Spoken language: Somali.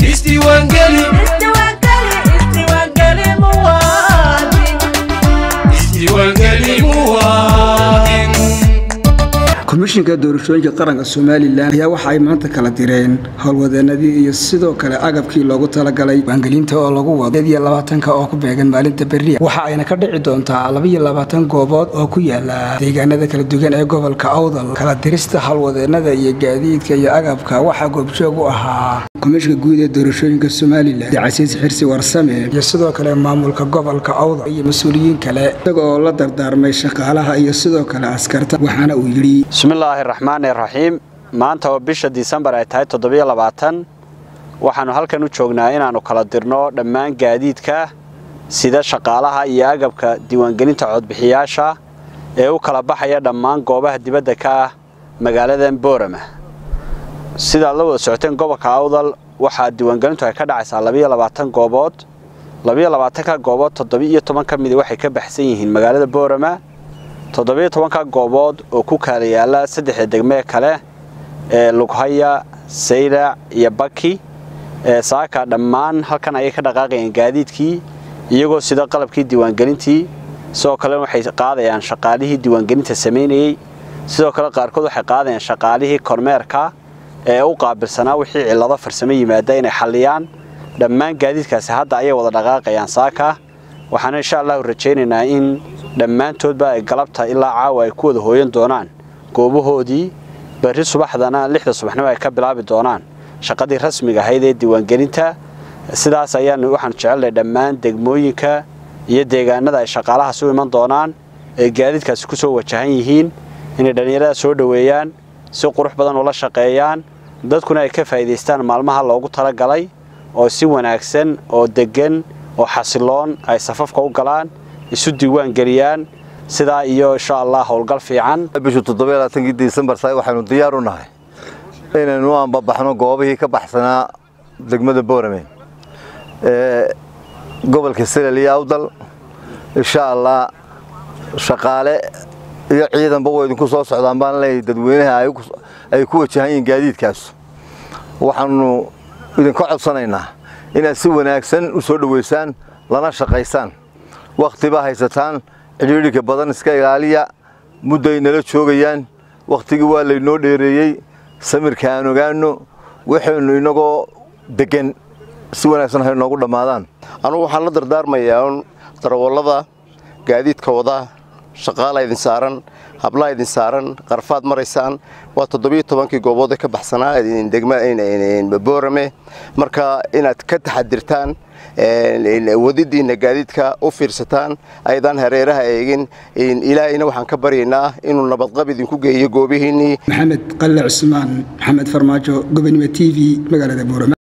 isdiiwaangeli isdiiwaangeli muwaadin komishinka doorashooyinka qaranka somalilan ayaa waxa ay maanta kala direen howlwadeenadii iyo sidoo kale agabkii loogu talagalay waangelinta oo lagu wado iyo labaatanka oo ku beegan maalinta berria waxa ayna ka dhici doontaa labaiyo labaatan goobood oo ku yaala deegaanada kala duwan ee gobolka awdal kala dirista howlwadeenada iyo gaadiidka iyo agabka waxaa goobjoog u ahaa komishinka guud ee doorashooyinka somalilan casiis xirsi warsame iyo sidoo kale maamulka gobolka awdal iyo mas-uuliyiin kale isaga oo la dardaarmay shaqaalaha iyo sidoo kale askarta waxaana uu yidhi bismillaahi raxmaani raxiim maanta oo bisha disembar ay tahay toddobiyo labaatan waxaannu halkan u joognaa inaannu kala dirno dhammaan gaadiidka sida shaqaalaha iyo agabka diiwaangelinta codbixiyaasha ee u kala baxaya dhammaan goobaha dibadda ka ah magaaladan boorama sidaad la wada socoteen gobolka awdal waxaa diiwaangelintu ay ka dhacaysaa labiyo labaatan goobood labiyo labaatanka goobood toddobiiyo toban ka midi waxay ka baxsan yihiin magaalada boorama toddobiyo tobanka goobood oo ku kaala yaala saddexda degmee kale ee lughaya saylac iyo baki ee saaka dhammaan halkan ayay ka dhaqaaqayaan gaadiidkii iyagoo sida qalabkii diiwaangelintii sidoo kale waxay qaadayaan shaqaalihii diiwaangelinta samaynayey sidoo kale qaarkood waxay qaadayaan shaqaalihii kormeerka ee u qaabilsanaa wixii cillado farsamo yimaada inay xalliyaan dhammaan gaadiidkaasi hadda ayay wada dhaqaaqayaan saaka waxaana insha allahu rajaynaynaa in dhammaantoodba ay galabta ilaa caawa ay ku wada hooyan doonaan goobahoodii berri subaxdana lixda subaxnimo ay ka bilaabi doonaan shaqadii rasmiga ahayd ee diiwaangelinta sidaas ayaan waxaan jecelnahay dhammaan degmooyinka iyo deegaanada ay shaqaalahaas u iman doonaan ee gaadiidkaasi ku soo wajahan yihiin inay dhallinyarada soo dhoweeyaan si qurux badan ula shaqeeyaan dadkuna ay ka faa'iidaystaan maalmaha loogu talagalay oo si wanaagsan oo deggan oo xasiloon ay safafka u galaan isu diiwaan geliyaan sidaa iyo insha allah howlgal fiican bishu toddobaaatankii disembar say waxaynu diyaar u nahay inaynu u ambabaxno goobihii ka baxsanaa degmada boorame ee gobolka selal iyo awdal insha allah shaqaale iyo ciidanba way idinku soo socdaan baan leeyahay dadweynaha ay ku wajahan yihiin gaadiidkaas waxaanu idinka codsanaynaa inaad si wanaagsan u soo dhoweysaan lana shaqaysaan wakhtiba haysataan cidhiidhika badan iska ilaaliya mudday nala joogayaan wakhtigii waa laynoo dheereeyey samirka aan ogaano waxaynu inagoo deggan si wanaagsan hay noogu dhammaadaan anugu waxaan la dardaarmayaa un darawallada gaadiidka wada shaqaala idin saaran hablaha idin saaran qarfaad maraysaan waa toddobiyo tobankii goobood ee ka baxsanaa degma boorame marka inaad ka taxadirtaan wadidiina gaadiidka u fiirsataan ayadaan hareeraha eegin ilaahayna waxaan ka baryaynaa inuu nabadqab idinku geeyo goobihiinnii maxamed qalle cusmaan maxamed farmaajo gobonimo t v magaalada boorame